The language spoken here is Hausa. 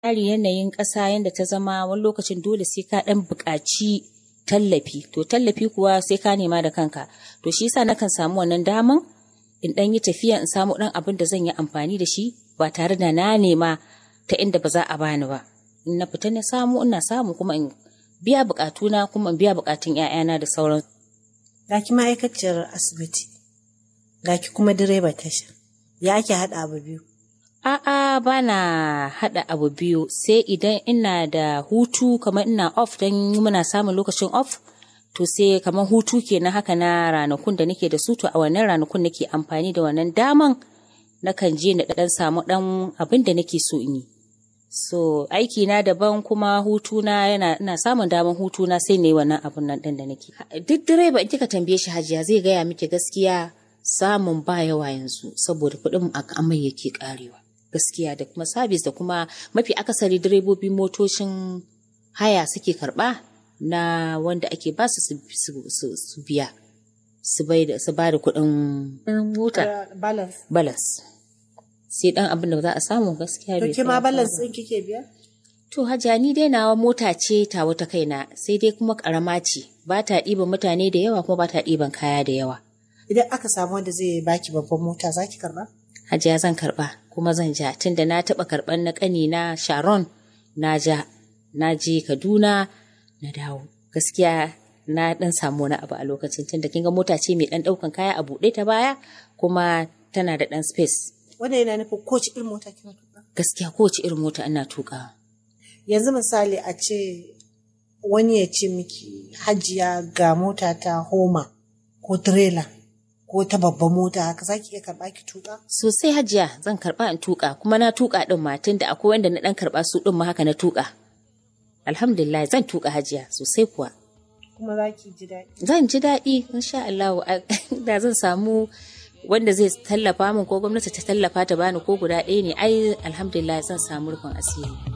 tsari yanayin ƙasa yadda ta zama wani lokacin dole sai ka ɗan buƙaci tallafi to tallafi kuwa sai ka nema da kanka to shi yasa nakan samu wannan daman in ɗan yi tafiya in samu ɗan abin da zan yi amfani da shi ba tare da na nema ta inda ba za a bani ba in na fita na samu ina samu kuma in biya buƙatuna kuma in biya buƙatun 'ya'yana da sauran ga ki ma'aikaciyar asibiti ga ki kuma direba tasha ya ake haɗa abu biyu A'a ba na haɗa abu biyu sai idan ina da hutu kamar ina off don muna samun lokacin off to sai kamar hutu kenan haka na ranakun da nake da su to a wannan ranakun nake amfani da wannan daman nakan je na ɗan samu ɗan abin da nake so in yi. So aiki na daban kuma hutuna yana ina samun daman hutuna sai ne wannan abun nan ɗin da nake. Duk direba in kika tambaye shi hajiya zai gaya miki gaskiya samun ba yawa yanzu saboda kuɗin a amai yake ƙarewa. gaskiya da kuma sabis da kuma mafi akasari direbobi motocin haya suke karba na wanda ake ba su su biya su ba da kuɗin mota balance sai dan abin da za a samu gaskiya to ke ma balance din kike biya to hajiya ni dai nawa mota ce ta wata kaina sai dai kuma karama ce ba ta ɗiban mutane da yawa kuma ba ta ɗiban kaya da yawa idan aka samu wanda zai baki babban mota za ki karba hajiya zan karba kuma zan ja tunda na taɓa karɓar na ƙani na sharon na ja na je kaduna na dawo gaskiya na ɗan samu wani abu a lokacin tunda kin ga mota ce mai ɗan ɗaukan kaya a buɗe ta baya kuma tana da ɗan space wanda yana nufin kowace irin mota kina tuka gaskiya kowace irin mota ina tuka yanzu misali a ce wani ya ce miki hajiya ga mota ta homa ko trailer ko ta babban mota haka zaki iya karba ki tuka? Sosai hajiya zan karba in tuka kuma na tuka din ma tunda akwai wanda na dan karba su din ma haka na tuka. Alhamdulillah zan tuka hajiya sosai kuwa. Kuma zaki ji daɗi. Zan ji daɗi insha Allah da zan samu wanda zai tallafa min ko gwamnati ta tallafa ta bani ko guda ɗaya ne ai alhamdulillah zan samu rufin asiri.